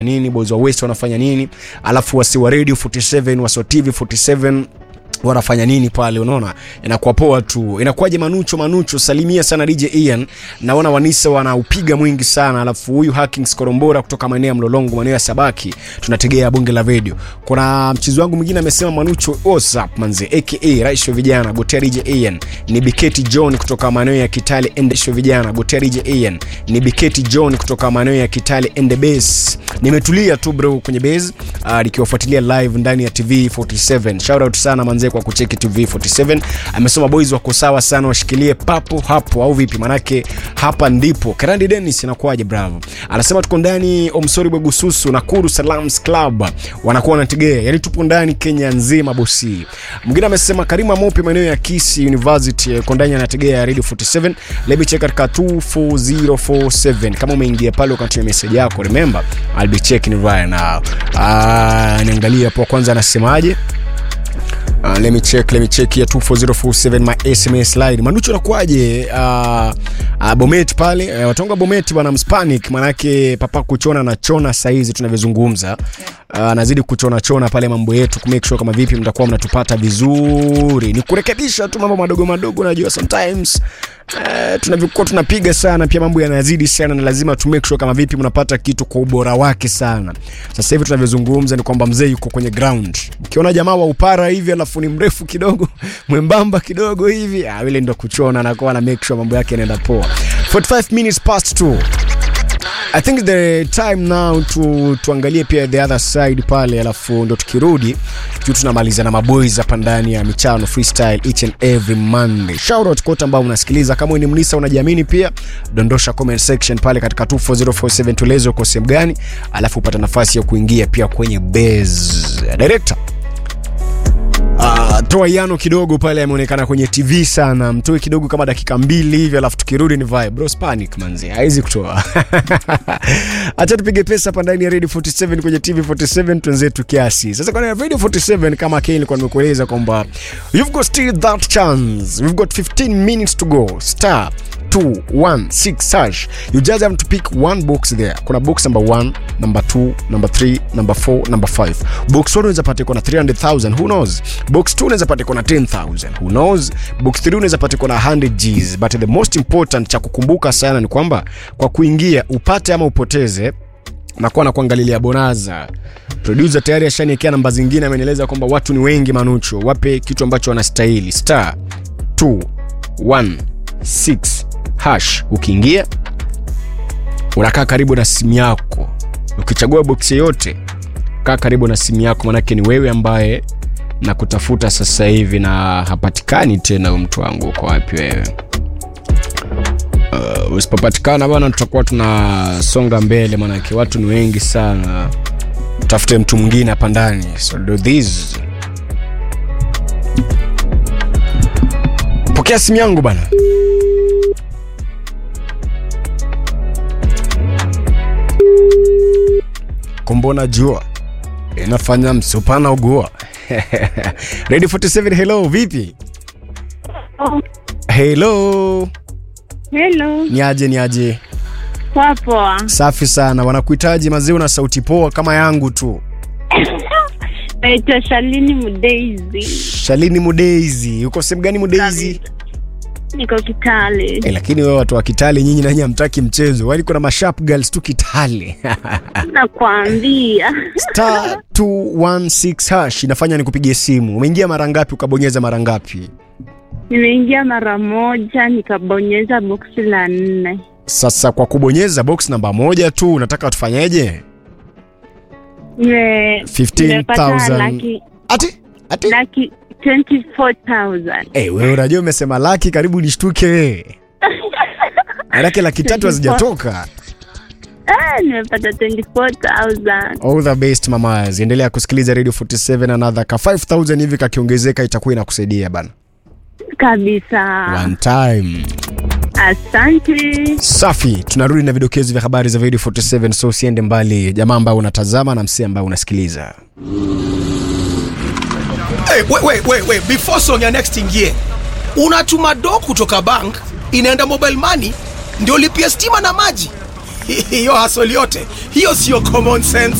nini boys wa west wanafanya nini alafu wasi wa radio 47 wasi wa tv 47 wanafanya nini pale unaona inakuwa poa tu inakuwaje manucho manucho salimia sana dj ian naona wanisa wanaupiga mwingi sana alafu huyu hackings korombora kutoka maeneo ya mlolongo maeneo ya sabaki tunategea bunge la video kuna mchezo wangu mwingine amesema manucho whatsapp manze aka rais wa vijana gotea dj ian ni biketi john kutoka maeneo ya kitale endesho vijana gotea dj ian ni biketi john kutoka maeneo ya kitale ende base nimetulia tu bro kwenye base uh, nikiwafuatilia live ndani ya tv 47 shout out sana manze kwa kucheki tv 47 amesema boys wako sawa sana washikilie papo hapo au vipi manake hapa ndipo karandi denis inakuwaje bravo anasema tuko ndani omsori bwegususu nakuru salams club wanakuwa wanategea yani tupo ndani kenya nzima bosi mwingine amesema karima mopi maeneo ya kisi university yuko ndani anategea radio 47 lebi check katika 24047 kama umeingia pale ukatumia message yako remember i'll be checking right now ah niangalie hapo kwanza anasemaje Uh, let me check let me check here 24047 my sms line manucho nakuaje uh, uh, bomet pale uh, watonga bomet bwana mspanic manake papa kuchona na chona saizi tunavyozungumza uh, nazidi kuchona chona pale mambo yetu kumake sure kama vipi mtakuwa mnatupata vizuri ni kurekebisha tu mambo madogo madogo najua sometimes Uh, tunavyokuwa tunapiga sana pia mambo yanazidi sana na lazima tu make sure kama vipi mnapata kitu kwa ubora wake sana sasa hivi tunavyozungumza ni kwamba mzee yuko kwenye ground ukiona jamaa wa upara hivi alafu ni mrefu kidogo mwembamba kidogo hivi ah, ile ndo kuchona anakuwa na make sure mambo yake yanaenda poa 45 minutes past 2 I think the time now tu, tuangalie pia the other side pale alafu ndo tukirudi juu tunamaliza na maboys hapa ndani ya michano freestyle each and every monday shout out kote ambao unasikiliza kama ni mnisa unajiamini pia dondosha comment section pale katika 24047 tueleze uko sehemu gani alafu upata nafasi ya kuingia pia kwenye base director Uh, toa yano kidogo pale ameonekana kwenye tv sana mtoe kidogo kama dakika mbili hivi alafu tukirudi ni vibe bros panic manzi haizi kutoa acha tupige pesa hapa ndani ya radio 47 kwenye tv 47 twenzetu kiasi sasa kwenye radio 47 kama kile nilikuwa nimekueleza kwamba you've got still that chance we've got 15 minutes to go star 216 hash you just have to pick one box there kuna box number 1 number 2 number 3 number 4 number 5 box 1 unaweza pata iko na 300000 who knows box 2 unaweza pata iko na 10000 who knows box 3 unaweza pata iko na 100 gs but the most important cha kukumbuka sana ni kwamba kwa kuingia upate ama upoteze nakuwa na kuangalilia bonaza producer tayari ashaniekea namba zingine amenieleza kwamba watu ni wengi manucho wape kitu ambacho wanastahili star 216 hash ukiingia unakaa karibu na simu yako ukichagua boksi yoyote kaa karibu na simu yako manake ni wewe ambaye na kutafuta sasa hivi na hapatikani tena huyu mtu wangu uko wapi wewe uh, usipopatikana bana tutakuwa tunasonga mbele manake watu ni wengi sana tafute mtu mwingine hapa ndani so do this pokea simu yangu bana kumbona jua inafanya msupana ugua radio 47 hello vipi hello Hello, niaje niaje poa poa. safi sana wanakuhitaji mazee una sauti poa kama yangu tu Naitwa Shalini Mudeizi, shalini mudeizi uko sehemu gani mudeizi niko Kitale. eh, lakini wewe watu wa kitale nyinyi nanyi hamtaki mchezo wani kuna mashap girls tu kitale Nakwambia star 216 hash inafanya nikupigie simu umeingia mara ngapi ukabonyeza mara ngapi nimeingia mara moja nikabonyeza boksi la nne. sasa kwa kubonyeza box namba moja tu unataka tufanyeje Nime- nimepata 15000 laki ati ati laki 24,000. Eh, wewe unajua umesema laki karibu nishtuke wewe. Manake laki tatu hazijatoka. Ah, nimepata 24,000. All the best mamas. Endelea kusikiliza Radio 47 another ka 5000 hivi kakiongezeka itakuwa inakusaidia bana. Kabisa. One time. Asante. Safi, tunarudi na vidokezo vya habari za Radio 47 so usiende mbali. Jamaa ambao unatazama na msee ambao unasikiliza. Hey, wait, wait, wait, wait. Before song ya next ingie, unatuma do kutoka bank inaenda mobile money ndio lipia stima na maji. hiyo hasoli yote hiyo sio common sense